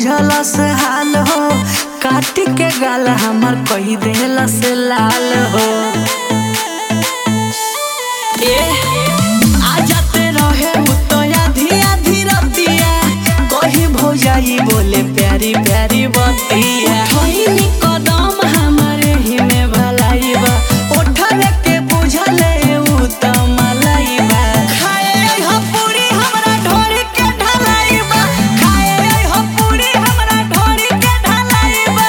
बुझलस हाल हो काट के गाल हमर कही देलस लाल हो ए आ जाते रहे मुतया धिया धीरतिया कही भौजाई बोले प्यारी प्यारी बतिया ठोइनी कदम हमारे ही में भलाई बा ओठले के बुझले उ त मलाई बा खाए हो पूरी हमरा ढोरी के ढलाई बा खाए हो पूरी हमरा ढोरी के ढलाई बा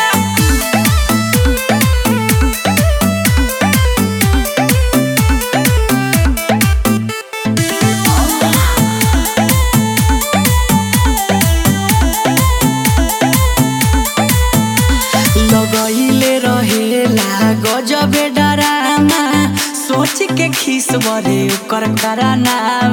लगैले रहेला गजबे डरामा सोच के खीस बरे ओकर करानामा